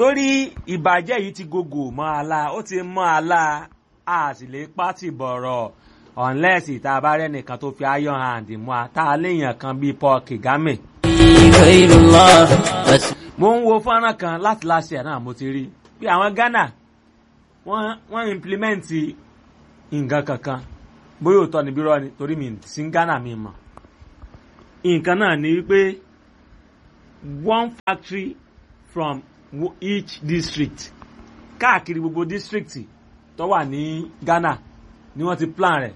torí ìbàjẹ́ yìí ti gògò mọ́ àlá ó ti mọ́ àlá a sì lè pátì bọ̀rọ̀ unless ìta bá rẹ́ nìkan tó fi iron hand mú a tá a léèyàn kan bíi Paul Kagame. غير الله بس mo ń wo fọ́nrán kan láti láṣẹ náà mo ti rí bí àwọn Ghana wọ́n wọ́n implement nǹkan kankan bóyá òótọ́ ni bí rọ́ ni torí mi sí Ghana mi mọ̀ nǹkan náà ni wípé one factory from wo- each district káàkiri gbogbo district tó wà ní Ghana ni wọ́n ti plan rẹ̀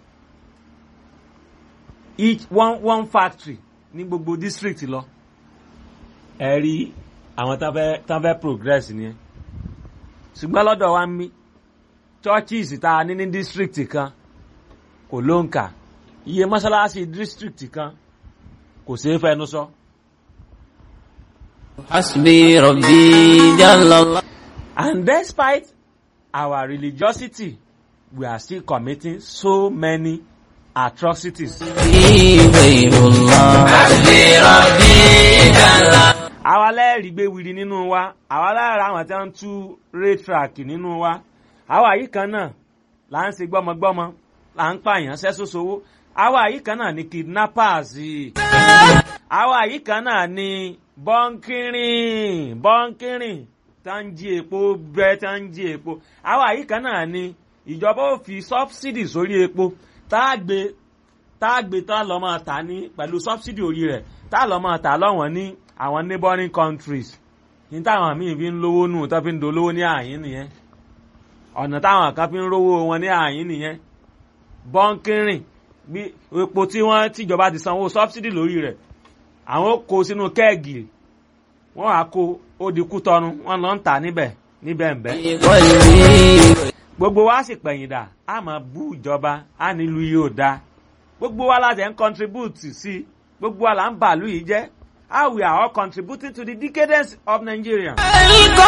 each one one factory ní gbogbo district lọ ẹ rí àwọn tán fẹ́ tán fẹ́ progress ni ẹ ṣùgbọ́n lọ́dọ̀ wa ń mí churches tá a ní ní district kan kò ló ń kà iye mọ́ṣáláṣí district kan kò ṣeé fẹnu sọ. حسبي ربي جل الله And despite our religiosity, we are still committing so many atrocities. غير الله حسبي ربي جل الله àwa lẹ́ẹ̀rí gbé wiri nínú wa àwa lára àwọn tí wọ́n ń tú raytrack nínú wa àwa yìí kan náà là ń ṣe gbọ́mọgbọ́mọ là ń pààyàn sẹ́sọ́sowó àwa yìí kan náà ni kidnappers àwa yìí kan náà ni bọ́ńkìrìn bọ́ńkìrìn tá ń jí epo bẹ́ẹ̀ tá ń jí epo àwa yìí kan náà ni ìjọba ò fi subsidy sórí epo tá a gbé tá a gbé tá a lọ́ máa tà ní pẹ̀lú subsidy orí rẹ̀ tá a lọ́ máa tà lọ́wọ́n ní àwọn neighboring countries ní táwọn míì fi ń lówó nù tó fi ń dolówó ní àyín nìyẹn ọ̀nà táwọn kan fi ń rówó wọn ní àyín nìyẹn bọ́ńkìrìn bí epo tí wọ́n tìjọba ti sanwó subsidy lórí rẹ̀ àwọn ó kó sínú kẹ́ẹ̀gì wọ́n á kó ó di kú tọnu wọ́n lọ ń tà níbẹ̀ níbẹ̀ ń bẹ́ قلبي gbogbo wa sì pẹ̀yìn dà á máa bú ìjọba á nílùú yìí ò dáa gbogbo wa láti ẹ̀ ń contribute sí i gbogbo wa là ń bàálù yìí jẹ́ how we are all contributing to the decadence of Nigeria.